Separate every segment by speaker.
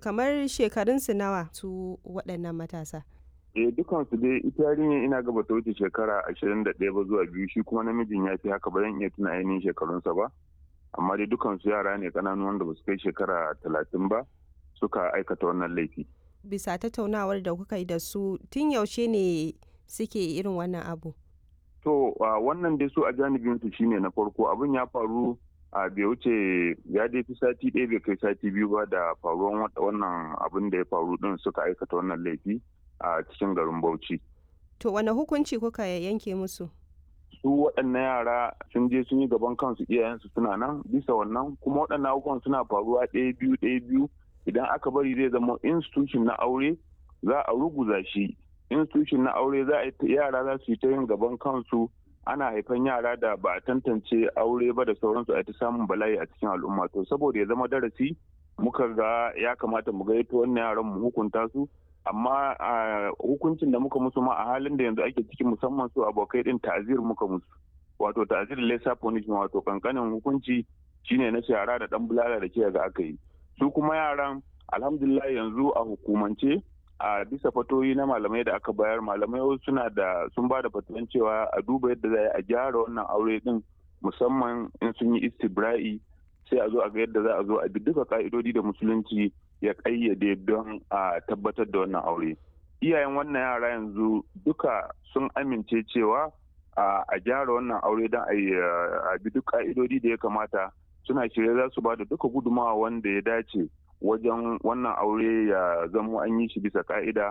Speaker 1: kamar shekarunsu nawa su waɗannan matasa?
Speaker 2: eh dukansu dai ita yarinyar ina gaba ta wuce shekara ashirin da ɗaya ba zuwa biyu shi kuma namijin ya fi haka ba zan iya tuna ainihin shekarunsa ba amma dai dukansu yara ne ƙananu wanda ba su kai shekara talatin ba suka aikata wannan laifi.
Speaker 1: Bisa tattaunawar da kuka yi da su tun yaushe ne suke irin wannan abu?
Speaker 2: To wannan dai su a janibinsu shine na farko abin ya faru a bai wuce ya dai fi sati ɗaya bai kai sati biyu ba da faruwan wannan abin da ya faru din suka aikata wannan laifi a cikin garin Bauchi.
Speaker 1: To wane hukunci kuka yanke musu?
Speaker 2: Su waɗannan yara sun je sun yi gaban kansu iyayensu suna nan bisa wannan kuma waɗannan abubuwan suna faruwa ɗaya biyu ɗaya biyu idan aka bari zai zama institution na aure za a ruguza shi institution na aure za a yara za su yi ta yin gaban kansu ana haifan yara da ba a tantance aure ba da sauransu a ta samun bala'i a cikin al'umma to saboda ya zama darasi muka ga ya kamata mu gaito wannan yaran mu hukunta su amma hukuncin da muka musu ma a halin da yanzu ake ciki musamman su abokai din ta'azir muka musu wato ta'azir lesa punishment wato kankanin hukunci shine na shara da dan bulala da ke ga aka yi su kuma yaran alhamdulillah yanzu a hukumance a bisa fatoyi na malamai da aka bayar malamai suna da sun ba da fatuwan cewa a duba yadda za a gyara wannan aure din musamman in sun yi istibra'i sai a zo a ga yadda za a zo a bi duka ka'idodi da musulunci ya kayyade don a tabbatar da wannan aure iyayen wannan yara yanzu duka sun amince cewa a gyara wannan aure don a bi duk ka'idodi da ya kamata suna shirye za su ba da duka gudumawa wanda ya dace wajen wannan aure ya zamo an yi shi bisa ka'ida.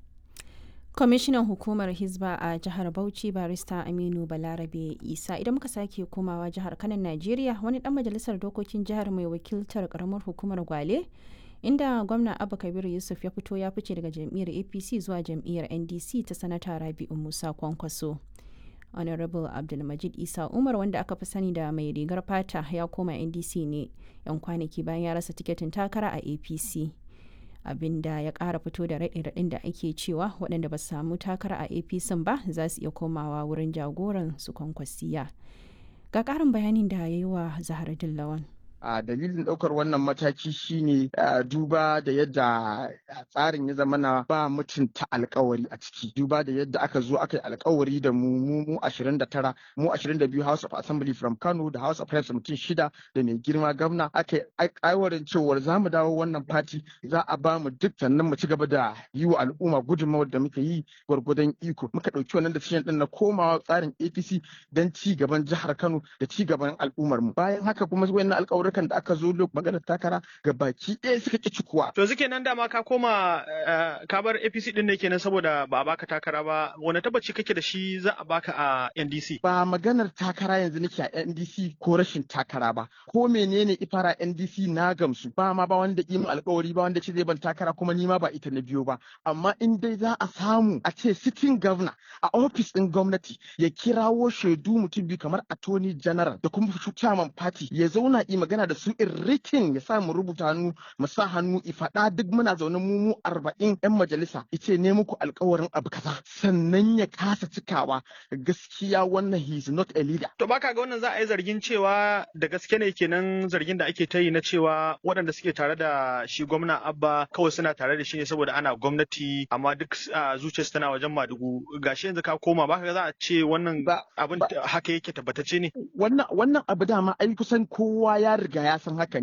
Speaker 3: kwamishinan hukumar hizba a jihar bauchi barista aminu balarabe isa idan muka sake komawa jihar kanan najeriya wani dan majalisar dokokin jihar mai wakiltar karamar hukumar gwale inda gwamna abu kabir yusuf ya fito ya fice daga jam'iyyar apc zuwa jam'iyyar ndc ta sanata rabi'u musa kwankwaso honorable abdulmajid isa umar wanda aka fi sani da mai rigar fata ya koma ndc ne yan kwanaki bayan ya rasa tiketin takara a apc abinda ya kara fito da raɗe-raɗin da ake cewa waɗanda ba su samu takara a apc ba za su iya komawa wurin jagoran su kwankwasiya ga ƙarin bayanin da ya yi wa zahar dillawan
Speaker 4: a dalilin ɗaukar wannan mataki shine duba da yadda tsarin ya zama na ba mutunta alkawari a ciki duba da yadda aka zo aka yi alkawari da mu mu mu 29 mu 22 House of Assembly from Kano da House of Reps mutum shida da mai girma gwamna aka yi aiwarin cewar za mu dawo wannan fati za a ba mu duk sannan mu ci gaba da yi wa al'umma gudunmawar da muka yi gwargwadon iko muka ɗauki wannan decision ɗin na komawa tsarin APC don ci gaban jihar Kano da ci gaban al'ummar mu bayan haka kuma wayannan alƙawarin da aka zo lok maganar takara ga baki ɗaya suka ƙi cikuwa.
Speaker 5: To suke nan dama ka koma ka bar APC ɗin ne kenan saboda ba a baka takara ba wani tabbaci kake da shi za a baka a NDC.
Speaker 4: Ba maganar takara yanzu nake a NDC ko rashin takara ba ko menene ifara NDC na gamsu ba ma ba wanda yi alƙawari ba wanda ce zai ban takara kuma ni ma ba ita na biyo ba amma in dai za a samu a ce sitting governor a ofis ɗin gwamnati ya kirawo shaidu mutum biyu kamar attorney general da kuma chairman party ya zauna yi magana da su in written ya sa mu rubuta hannu mu sa hannu i faɗa duk muna zaune mu mu arba'in yan majalisa ice ne muku alkawarin abu kaza sannan ya kasa cikawa gaskiya wannan he is not a leader.
Speaker 5: To baka ga wannan za a yi zargin cewa da gaske ne kenan zargin da ake ta yi na cewa waɗanda suke tare da shi gwamna Abba kawai suna tare da shi ne saboda ana gwamnati amma duk zuciyarsu tana wajen Madugu gashi yanzu ka koma baka ga za a ce wannan abin haka yake tabbatacce ne.
Speaker 4: Wannan wannan abu dama ai kusan kowa ya riga ya san haka